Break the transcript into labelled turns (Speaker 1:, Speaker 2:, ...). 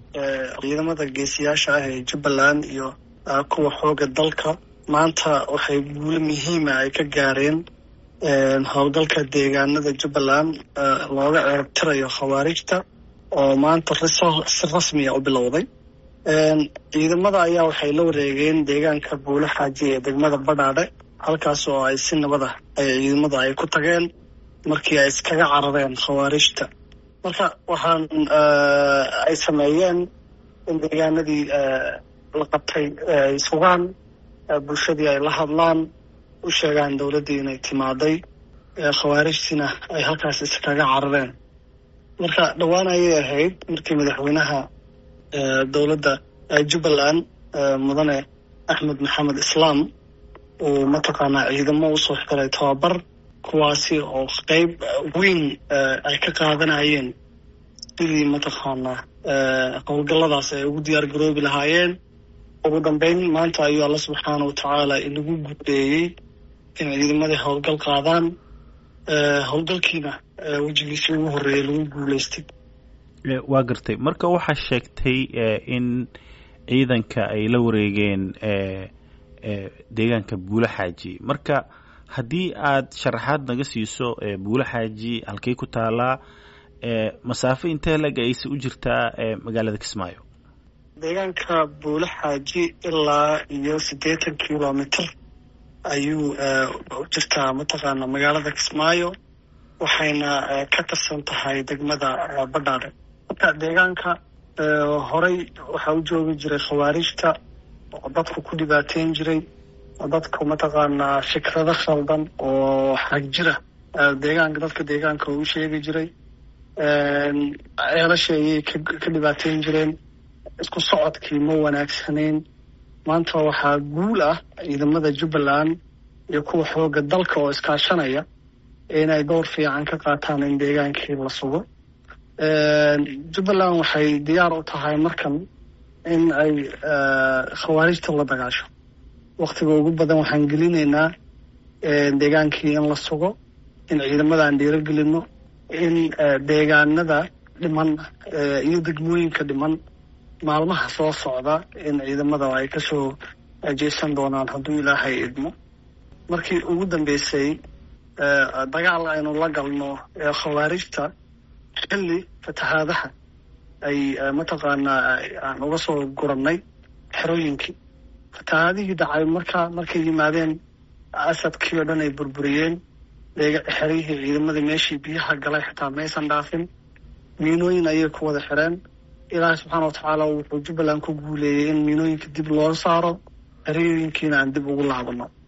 Speaker 1: ciidamada geesiyaasha ah ee jubbaland iyo kuwa xooga dalka maanta waxay guulo muhiima ay ka gaareen howlgalka deegaanada jubbaland looga ceertirayo khawaarijta oo maanta si rasmiya u bilowday ciidamada ayaa waxay la wareegeen deegaanka buule xaaji ee degmada badhaadhe halkaas oo ay si nabada ay ciidamada ay ku tageen markii ay iskaga carareen khawaarijta marka waxaan ay sameeyeen in deegaanadii la qabtay ay sugaan bulshadii ay la hadlaan u sheegaan dowladdii inay timaaday khawaarijtiina ay halkaas iskaga carareen marka dhowaan ayay ahayd markii madaxweynaha dowladda jubbaland mudane axmed maxamed islaam uu mataqaanaa ciidamo usoo xiray tababar kuwaasi oo qeyb weyn ay ka qaadanayeen sidii mataqaanaa howlgalladaas ay ugu diyaar garoobi lahaayeen ugu dambeyn maanta ayuu alla subxaana wa tacaala inagu guuleeyey in ciidamadii howlgal qaadaan howlgalkiina wejigiisii ugu horreeyay lagu guuleystay
Speaker 2: waa gartay marka waxaa sheegtay in ciidanka ay la wareegeen deegaanka buule xaaji marka haddii aad sharaxaad naga siiso buule xaaji halkay ku taalaa masaafo intee lag ayse u jirtaa magaalada kismaayo
Speaker 1: deegaanka buule xaaji ilaa iyo siddeetan kilomitr ayuu u jirtaa mataqaana magaalada kismaayo waxayna ka tirsan tahay degmada badhaadhe marka deegaanka horey waxaa u joogi jiray khawaarijta oo dadku ku dhibaateyn jiray dadku mataqaanaa fikrado khaldan oo xag jira deegaanka dadka deegaanka uu sheegi jiray ceelasha ayay ka dhibaateyn jireen isku socodkii ma wanaagsanayn maanta waxaa guul ah ciidamada jubbaland iyo kuwa xooga dalka oo iskaashanaya inay door fiican ka qaataan in deegaankii la sugo jubbaland waxay diyaar u tahay markan in ay khawaarijta la dagaasho waktiga ugu badan waxaan gelinaynaa deegaankii in la sugo in ciidamada aan dhiirogelino in deegaanada dhiman iyo degmooyinka dhiman maalmaha soo socda in ciidamada ay kasoo jeesan doonaan hadduu ilaahay idmo markii ugu dambeysay dagaal aynu la galno khawaarijta xilli fatahaadaha ay mataqaanaa aan uga soo gurannay xerooyinkii fatahaadihii dhacay markaa markay yimaadeen asadkii oo dhan ay burburiyeen xerihii ciidamadii meeshii biyaha galay xitaa maysan dhaafin miinooyin ayay ku wada xireen ilaahay subxaana wa tacaala wuxuu jubbaland ku guuleeyey in miinooyinka dib loo saaro xerooyinkiina aan dib ugu laabano